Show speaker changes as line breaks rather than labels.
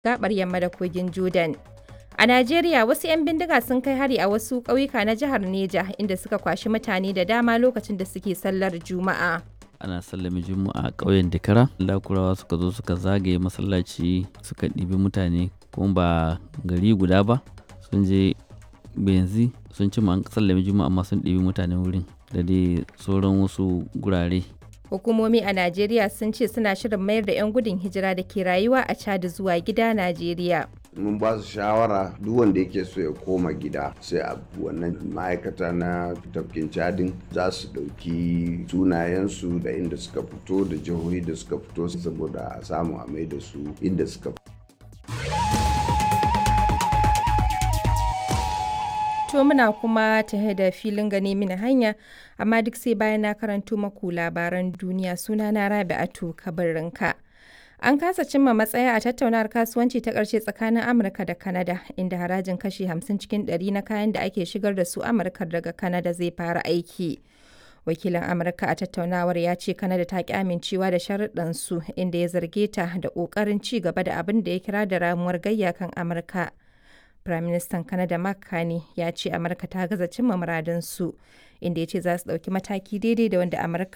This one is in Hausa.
gabar yamma da kogin Jordan. A Najeriya wasu 'yan bindiga sun kai hari a wasu ƙauyuka na jihar Neja inda suka kwashi mutane da dama lokacin da suke sallar Juma'a.
ana sallame juma'a a ƙauyen dakara lakurawa suka zo suka zagaye masallaci suka ɗibi mutane kuma ba gari guda ba sun je benzi sun ci an sallame juma'a amma sun ɗibi mutane wurin da dai sauran wasu gurare
Hukumomi a Najeriya sun ce suna shirin mayar da 'yan gudun hijira da ke rayuwa a Chad zuwa gida Najeriya.
mun ba su shawara duk wanda yake so ya koma gida sai a wannan ma'aikata na tafkin cadin za su ɗauki sunayensu da inda suka fito da jihohi da suka fito saboda a samu a mai da su inda suka fito
To muna kuma tahe da filin gane mini hanya, amma duk sai bayan na karanto maku labaran duniya suna na Rabi'atu kabarinka. An kasa cimma matsaya a tattaunawar kasuwanci ta ƙarshe tsakanin Amurka da Kanada, inda harajin kashi 50 cikin 100 na kayan da ake shigar da su Amurka daga Kanada zai fara aiki. Wakilin Amurka a tattaunawar ya ce Kanada ta ƙi amincewa da sharuɗansu inda ya zarge ta da ƙoƙarin ci gaba da abin da ya kira da ramuwar gayya kan Amurka. Firaministan Kanada Mark Carney ya ce Amurka ta gaza cimma muradinsu, inda ya ce za su ɗauki mataki daidai da wanda Amurka